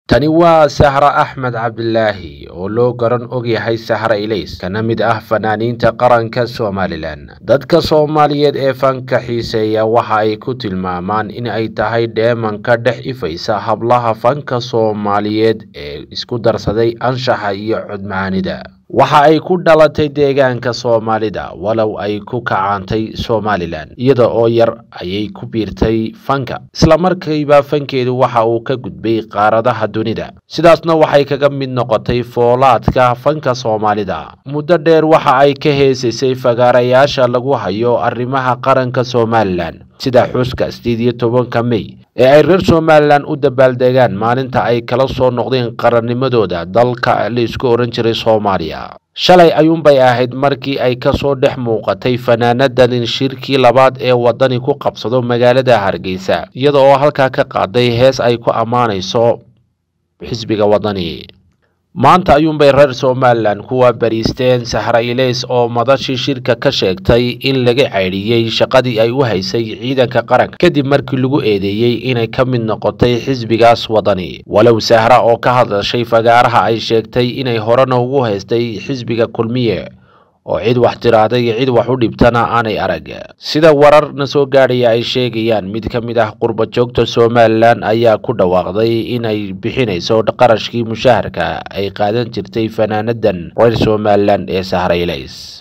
tani waa sahra axmed cabdilaahi oo loo garan ogyahay sahra ilays kana mid ah fanaaniinta qaranka somalilan dadka soomaaliyeed ee fanka xiiseeya waxa ay ku tilmaamaan in ay tahay dheemanka dhex ifaysa hablaha fanka soomaaliyeed ee isku darsaday anshaxa iyo codmacaanida waxa ay ku dhalatay deegaanka soomaalida walow ay ku kacaantay somalilan iyada oo yar ayay ku biirtay fanka islamarkiiba fankeedu waxa uu ka gudbay qaaradaha dunida sidaasna waxay kaga mid noqotay foolaadka fanka soomaalida muddo dheer waxa ay ka heesaysay fagaarayaasha lagu hayo arrimaha qaranka somalilan sida xuska sideed iyo tobanka mey ee ay reer somalilan u dabaaldegaan maalinta ay kala soo noqdeen qarannimadooda dalka la isku ohan jiray soomaaliya shalay ayuunbay ahayd markii ay kasoo dhex muuqatay fanaanadan shirkii labaad ee wadani ku qabsado magaalada hargeysa iyada oo halkaa ka qaaday hees ay ku ammaanayso xisbiga wadani maanta ayuunbay reer somalilan kuwa bariisteen sahra ilays oo madashii shirka ka sheegtay in laga caydhiyey shaqadii ay u haysay ciidanka qaranka kadib markii lagu eedeeyey inay ka mid noqotay xisbigaas wadani walow sahra oo ka hadashay fagaaraha ay sheegtay inay horena ugu haystay xisbiga kulmiye oo cid wax tiraahday iyo cid wax u dhibtana aanay arag sida wararna soo gaadhaya ay sheegayaan mid ka mid ah qurba joogta somalilan ayaa ku dhawaaqday inay bixinayso qarashkii mushaharka ay qaadan jirtay fanaanadan reer somalilan ee sahra ilays